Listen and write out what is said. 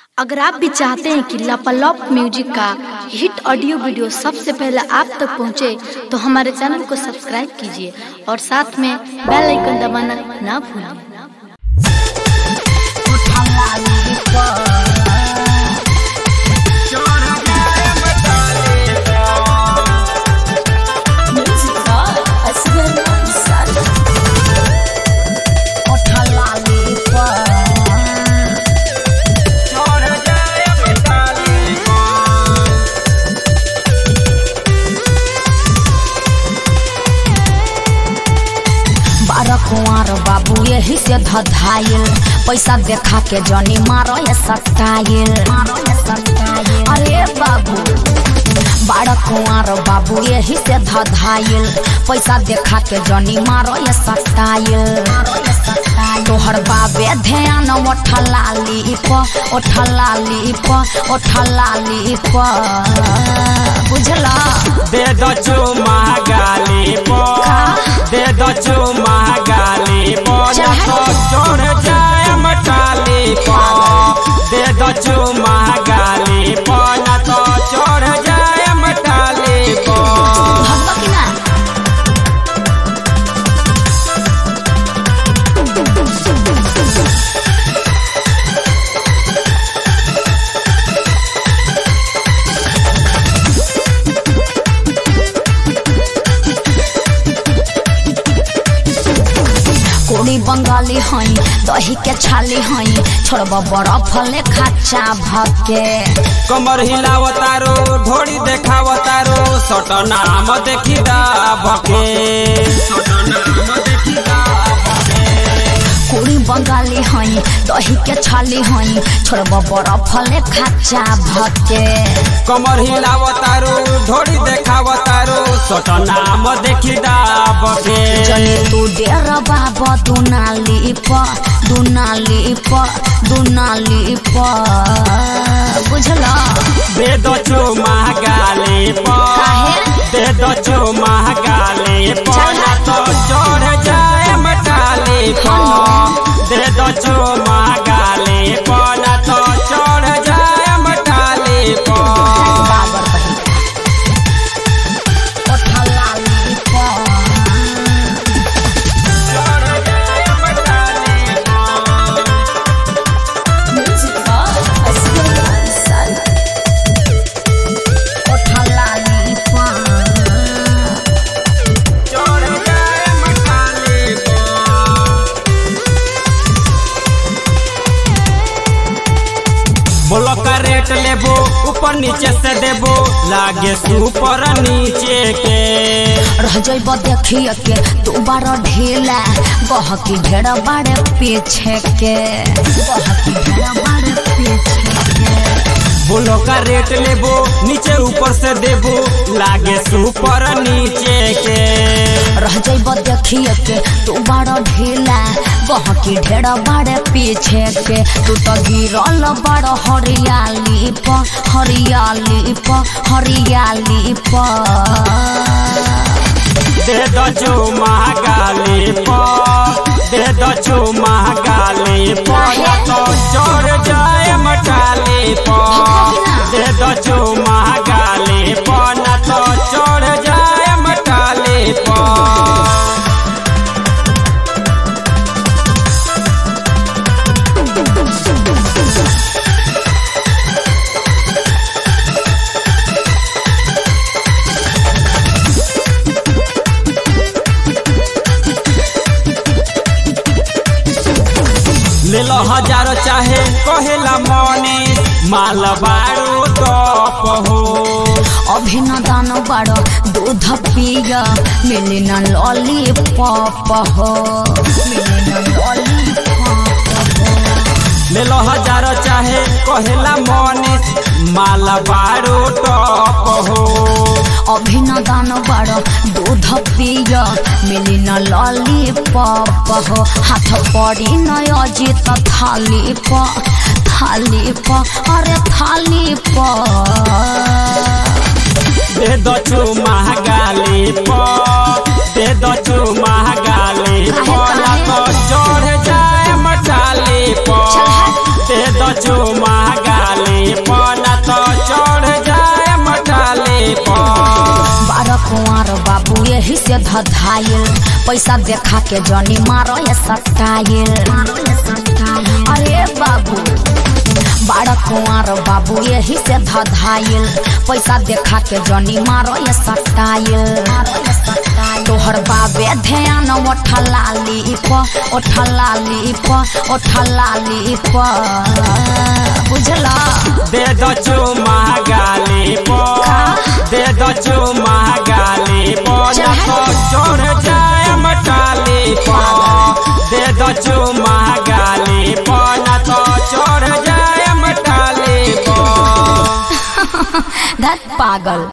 अगर आप भी चाहते हैं कि लापालॉप म्यूजिक का हिट ऑडियो वीडियो सबसे पहले आप तक पहुंचे, तो हमारे चैनल को सब्सक्राइब कीजिए और साथ में बेल आइकन दबाना ना भूलिए बारह कुंवर बाबू यही से धधाइल पैसा देखा के जनी मारो ये सटाइल अरे बाबू बारह कुंवर बाबू यही से धधाइल पैसा देखा के जनी मारो ये सटाइल तोहर बाबे ध्यान ओठलाली प ओठलाली प ओठलाली प बुझला दे दो चुमा गाली पो दे दो चुमा गाली पो ना तो चढ़ जाए मटाली पो दे दो चुमा गाली पो ना तो चढ़ जाए मटाली पो भगवा की ना कोड़ी बंगाली हई दही के छाली हई छोड़ब बर्फ ले खाचा भके कमर हिलावतारो ढोड़ी देखावतारो सट नाम देखी दा भके कोड़ी बंगाली हई दही के छाली हई छोड़ब बर्फ ले खाचा भके कमर हिलावतारो ढोड़ी देखावतारो सट नाम देखी दा भके चले तू डेर बाबा दुनाली प दुनाली प दुनाली प बुझला दे दो चो महागाली पो काहे? दे दो चो महागाली पो ना तो चढ़ जाए मटाली पो दे दो चो महागाली पो ना तो चढ़ जाए मटाली पो बाबर पहिला ओठलाली प ओठलाली प बोलो का रेट लेबो ऊपर नीचे से देबो लागे सुपर नीचे के रह जइब देखिए के तू बार ढीला गहकी ढेर बाड़े पीछे के गहकी ढेर बाड़े पीछे के बोलो का रेट लेबो नीचे ऊपर से देबो लागे सुपर नीचे के रह जइब देखिए के तू बार ढीला गहकी ढेर बाड़े पीछे के तू तो गिरल बड़ हरियाली प हरियाली प हरियाली प दे दो जो महागाली पो दे दो जो महागाली पो ना तो चढ़ जाए मटाली पो दे दो जो महागाली पो ना तो चढ़ जाए मटाली पो ले लो हजार चाहे कहेला मनी माल बारू टॉप हो अभिनदन बड़ दूध पिय मिली न लॉलीपॉप हो मिली न लॉलीपॉप हो ले लो हजार चाहे कहेला मनी माल बारू टॉप हो अभिनदन बड़ दूध पिय मिली न लॉलीपॉप हो हाथ पड़ी न अजित थाली प थाली प अरे थाली प दे दो छु महागाली पो दे दो छु महागाली पो ना तो चढ़ जाए मटाली पो चल हट। दे दो छु महागाली से धधाइल पैसा देखा के जनी मारो ये सटाइल अरे बाबू बड़ा कुंवर बाबू यही से धधाइल पैसा देखा के जनी मारो ये सटाइल तोहर बाबे ध्यान ओठलाली प ओठलाली प ओठलाली प बुझला दे दो चुमा गाली पो दे दो चुमा गाली पो ना तो चढ़ जाए मटाली पो दे दो चुमा गाली पो ना तो चढ़ जाए मटाली पो धत पागल